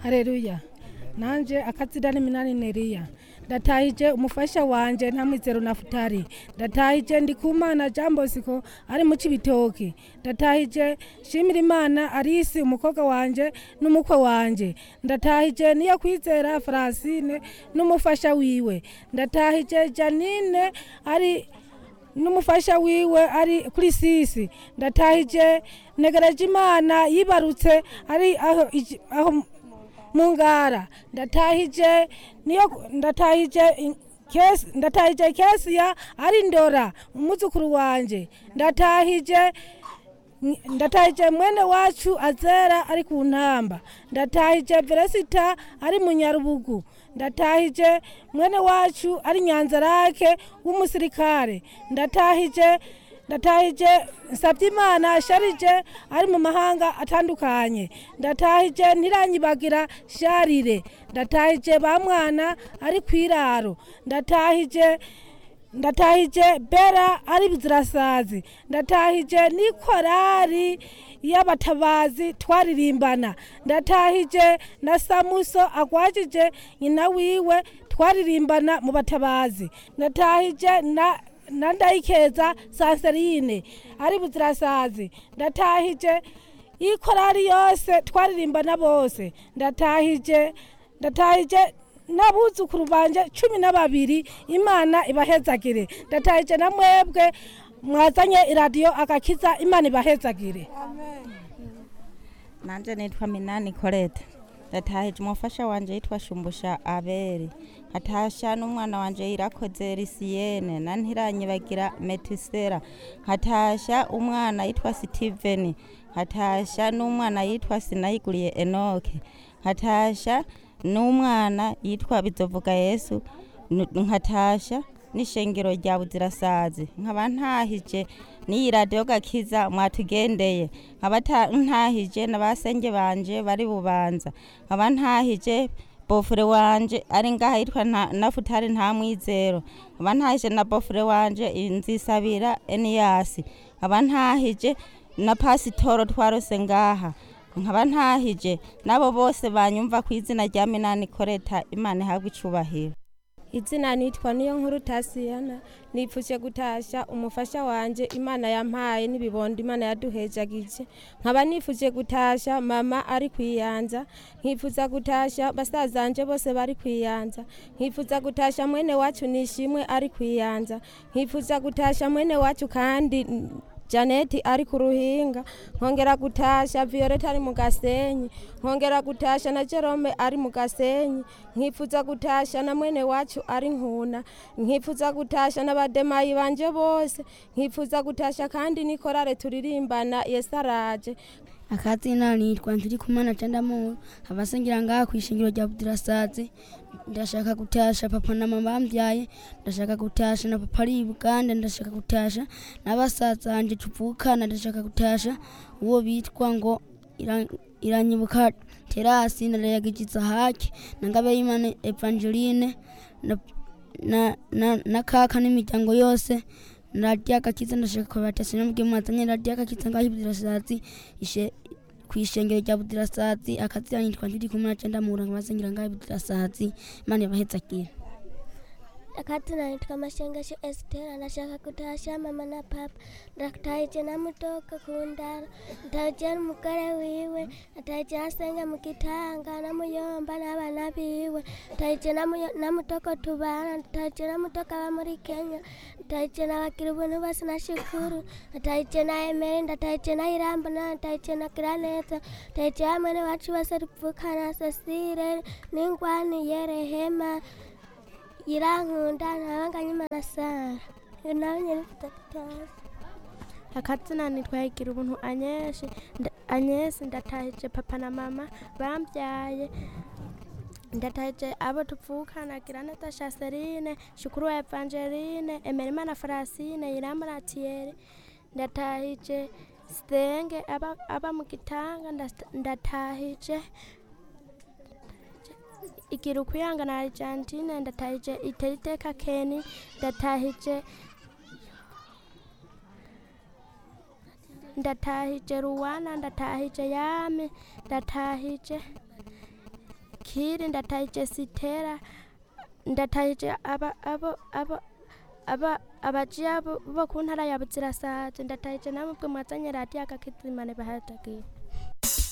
hareruya nanje akazina n'iminani neriya ndatahije umufasha wanje ntamwizero nafutari ndatahije ndikumana jean bosco ari mu cibitoki ndatahije shimira imana arisi umukobwa wanje n'umukwe wanje ndatahije niyo kwizera francine n'umufasha wiwe ndatahije janine ari n'umufasha wiwe ari kuri sisi ndatahije negereje imana yibarutse ari aho iji- aho mu ngara ndatahije niyo ndatahije in- kesi ndatahije kesiya ari ndora umuzukuru wanje ndatahije ndatahije mwene wacu azera ari ku ntamba ndatahije veresita ari mu nyarubugu ndatahije mwene wacu ari nyanzarake w'umusirikare ndatahije ndatahije Nsabyimana sharije ari mu mahanga atandukanye ndatahije ntiranyibagira sharire ndatahije ba mwana ari ku iraro ndatahije ndatahije bera ari bizirasazi ndatahije n'ikorari y'abatabazi twaririmbana ndatahije na samuso agwajije nyina wiwe twaririmbana mu batabazi ndatahije na na ndayikeza sanserine ari buzirasazi ndatahije ikorari yose twaririmbana bose ndatahije ndatahije n'abuzukuru banje cumi na babiri imana ibahezagire ndatahije na mwebwe mwazanye iradiyo agakiza imana ibahezagire nanje nitwa minani koreta ndatahije umufasha wanje yitwa shumbusha aberi nkatasha n'umwana wanje yirakoze risiyene na ntiranyibagira metisera nkatasha umwana yitwa sitiveni nkatasha n'umwana yitwa sinayiguriye enoke nkatasha n'umwana yitwa bizovuga yesu nu- nkatasha n'ishengero rya buzirasazi nkaba ntahije n'iyi radiyo gakiza mwatugendeye nkaba ta- ntahije na basenge banje bari bubanza nkaba ntahije bofure wanje ari ngaha yitwa nta- nafutari nta mwizero nkaba ntahije na bofure wanje nzisabira eniyasi nkaba ntahije na pasitoro twarose ngaha nkaba ntahije n'abo bose banyumva ku izina rya minani koreta imana ihabwa icubahiro izina nitwa niyo nkuru tasiyana nipfuje gutasha umufasha wanje imana yampaye n'ibibondo imana yaduhejagije nkaba nifuje gutasha mama ari kwiyanza nkifuza gutasha basazanje bose bari kwiyanza nkifuza gutasha mwene wacu nishimwe ari kwiyanza nkifuza gutasha mwene wacu kandi Janeti ari ku ruhinga nkongera gutasha Violeta ari mu gasenyi nkongera gutasha na Jerome ari mu gasenyi nkifuza gutasha na mwene wacu ari nkuna nkifuza gutasha n'abademayi banje bose nkifuza gutasha kandi nikorare turirimbana yesaraje akazina nitwa ntirikumana candamuru abasengera ngaha kw'ishingiro rya budirasazi ndashaka gutasha papa na mama bambyaye ndashaka gutasha na papa ari i buganda ndashaka gutasha n'abasaza banje tuvukana ndashaka gutasha uwo bitwa ngo Ira- iranyibuka terasi ndarayagijiza haki na ngabeyimana evangeline na, na, na, na kaka n'imiryango yose radiyo agakiza ndashaka kubatasha n'ubwe mwazanye radiyo agakiza ngaho ibudirasazi ishe kwishengero rya budirasazi akazira nitwa ndiri kumwe na cenda mura nkabasengera ngaho ibudirasazi imana yabahezagire akazina nitwa mashengesho estera ndashaka kutasha mama na papa ndakutahije namutoka kundara ndahije n'umugore wiwe ndahije nasenga mu gitanga namuyomba n'abana biwe ndahije namuyo- namutoko tubana ndahije namutoka aba muri kenya ndahije nabagira ubuntu bose na shukuru ndahije na emeri ndahije na irambo na ndahije na giraneza ndahije hamwe n'iwacu bose tuvukana cecile n'ingwani yerehema irankunda ntabanganye imana sara nawe nyine mfite gutashya akazina nitwa higira ubuntu anyesi nda- anyesi ndatahije papa na mama bambyaye ndatahije abo tuvukana giraneta shaserine shukuru wa evangeline emerimana francine iramura thierry ndatahije sitenge aba, aba mu gitanga ndas- ndatahije igira ukuyanga na argentine ndatahije iteriteka keni ndatahije ndatahije ruwana ndatahije yami ndatahije kiri ndatahije sitera ndatahije aba abo abo aba abajiya bo bo ku ntara ya buzirasazi ndatahije namwe bwe mwazanye radiyo agakizimane bahatagiye